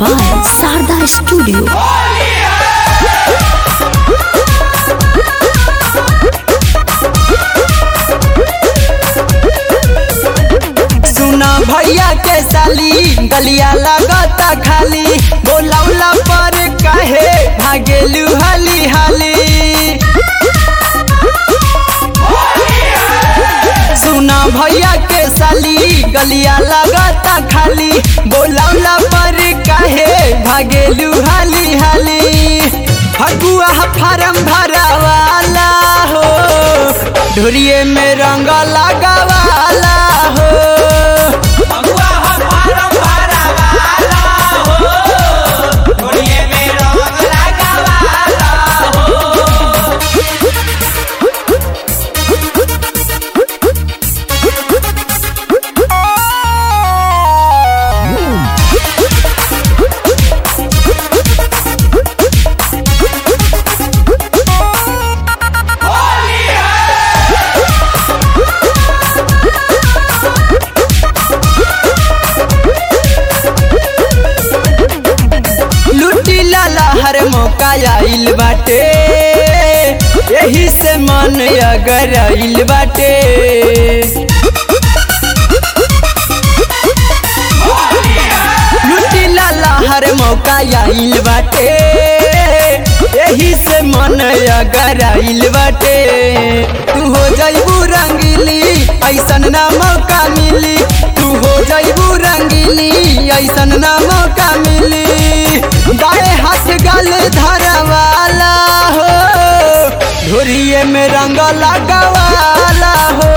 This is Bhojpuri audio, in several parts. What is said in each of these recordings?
by Sarda Studio. सुना भैया के साली गलिया लगता खाली बोलौला पर काहे भागेलू हाली हाली सुना भैया के साली गलिया लगता खाली बोलौला पर काहे भागेलू हाली हाली फगुआ फारम भरावाला हो ढोरिए में रंग लगावाला हो लुटी लाला हर मौका आइल बाटे यही से मन अगर आइल बाटे लुटी लाला हर मौका आइल बाटे यही से मन अगर आइल बाटे तू हो जाइबू रंगीली ऐसन ना मौका मिली तू हो जाइबू रंगीली ऐसन ना मौका मिली दाएं हाथ गल धरवाला हो ढोरिए में रंग लगावाला हो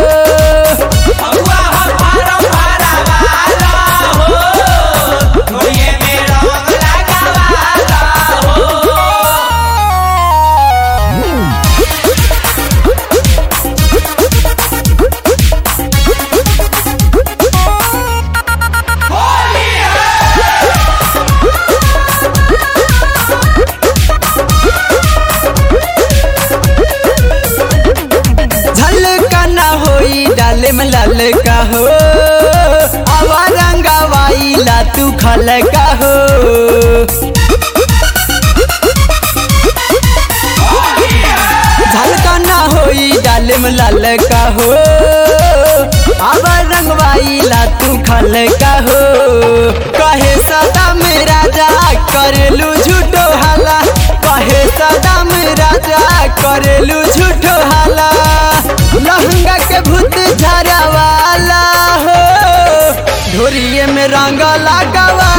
झलका ना होई डाले में लाल का हो आवा रंगावाई ला तू खल का हो झलका ना होई डाले में लाल का हो आवा रंगवाई ला तू खल का हो कहे सदा मेरा जा करेलू झूठो हाला कहे सदा मेरा जा करेलू झूठो हाला लहंगा के भूत झरवाला हो ढोरिए में रंग लगावा